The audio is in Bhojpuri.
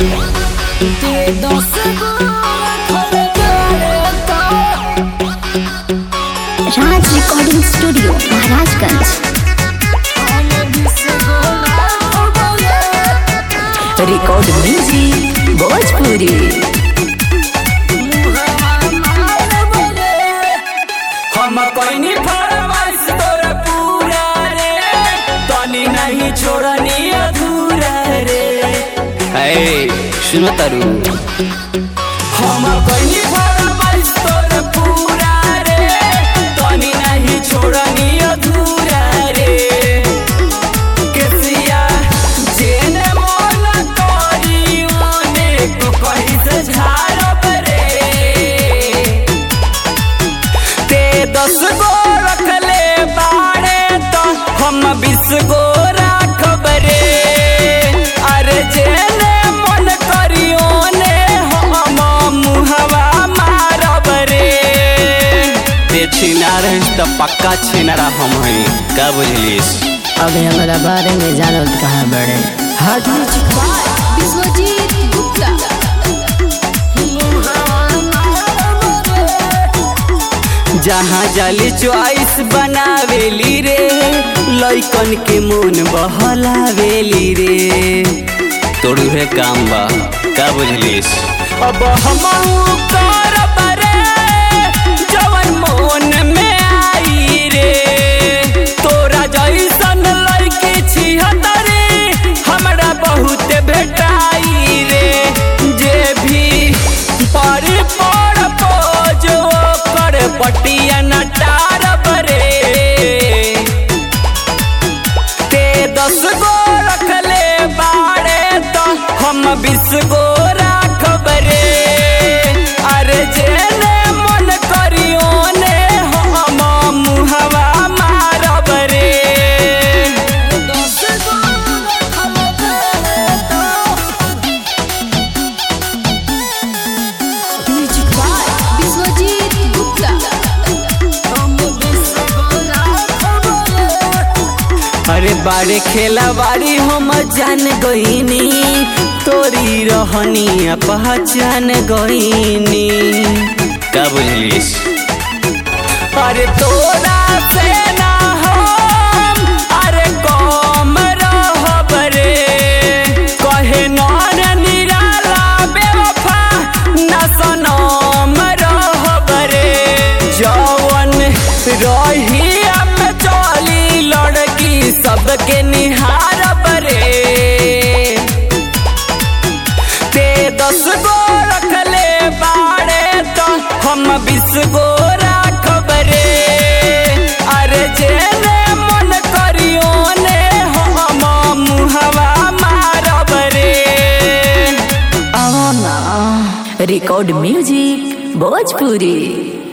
राज recording studio Maharajganj record music Bhojpuri हम कोई फरमाइश तोर पूरा रे तनी नहीं छोड़नी अधूरा रे ए सुनो तारू हम कोई फरमाइश तोर पूरा रे तनी नहीं छोड़नी अधूरा रे केसिया जेने मोल करी ओने को कहीं से झाड़ब रे ते दस गो रखले बाड़े तो हम बीस गो राखब रे अरे जेने मन करियो ने हम मुहवा मारब रे ते छिनार है तो पक्का छिनारा हम हैं का बुझलिस अभी हमारा बारे में जानल कहाँ बड़े विश्वजीत गुप्ता जहाँ जाली चॉइस बनावेली रे लइकन के मन बहलावेली रे तोड़ू है काम बा का बुझलिस अब हम करब रे जवन मोन में आई रे तोरा जैसन लड़की छिहतरे हमरा बहुत भेटाई रे जे भी पर पर पोजो कर पटिया नटारब रे ते दस गो रखले बाड़े तो हम बीस गो राखब रे अरे जेने मन करियो ने हम मुहवा मारब रे विश्वजीत गुप्ता अरे बारे खेला बारी हम जान गईनी तोरी रहनी पहचान गईनी का बुझलिस अरे तोरा से ना हम अरे कम रहब रे कहे नर निराला बेवफा न सनम रहब रे जवन रही हम चली लड़की सबके निहारब रे ते दस गो रखले बाड़े तो हम बीस गो राखब रे अरे जेने मन करियो ने हम मुहवा मारब रे रिकॉर्ड म्यूजिक भोजपुरी